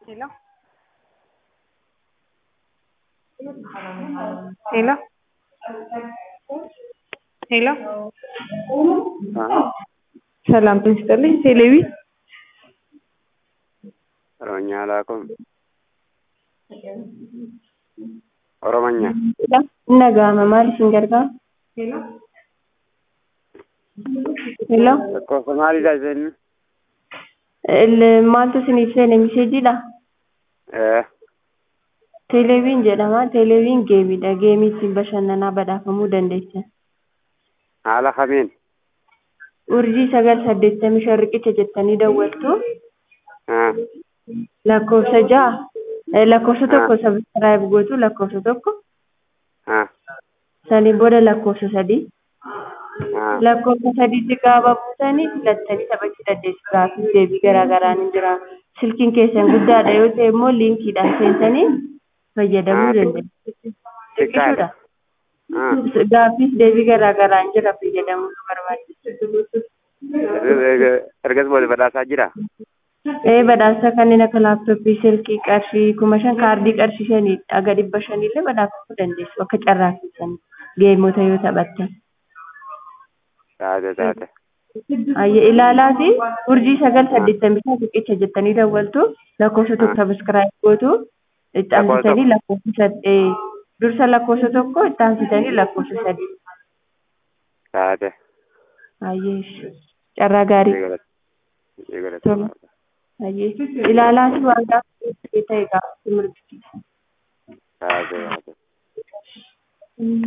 Hello? Hello? Hello? ሰላም ጤና ይስጥልኝ። ቴሌቪ Oromiyaa laakum. Oromiyaa. Nagahama maal isin gargaara? Hello? Lakkoofsa maalidha jennu? Il- Maaltu isiniif seene miseejiidha? Eh, Teeleeviin jedhama. Teeleeviin geemiidha. Geemii ittiin bashannanaa badhaafamuu dandeessan. haala kamiin? Urjii sagal saddeettamii shan riqicha jettanii dawwattu. Ah, Lakkoofsa ja'a. eh, Lakkoofsa tokko sabiskiraayib gootu lakkoofsa tokko. ah, Saniin booda lakkoofsa sadii. ah. lakkoofsa sadiitti gaafa buutanii filattanii taphachuu dandeessu. Gaaffiif deebii garaa garaan ni jira. Silkiin keessan guddaadha yoo ta'e immoo liinkiidhaan seentanii fayyadamuu dandeessu. Xiqqaadha. Ah, Gaaffiif deebii garaa garaan jira fayyadamuu nu barbaachisa. ergas boode badhaasaa jira? Ee badhaasa kanneen akka laaptooppii, silkii qarshii kuma shan kaardii qarshii shanii aga dhibba shaniillee badhaafamuu dandeessu akka carraa keessanii geemota yoo taphattan. Taate taate. Ayye ilaalaati urjii sagal saddeettamii shan riqicha jettanii dawwaltu lakkoofsa tokko sabiskiraayib gootu itti aansitanii lakkoofsa sadii dursa lakkoofsa tokko itti aansitanii lakkoofsa sadii. Taate. Ayyee carraa gaarii Eegalata. Eegalata. Tole. ayyee ilaalaati waan gaafa ta'e gaafa mirgi. Taate taate.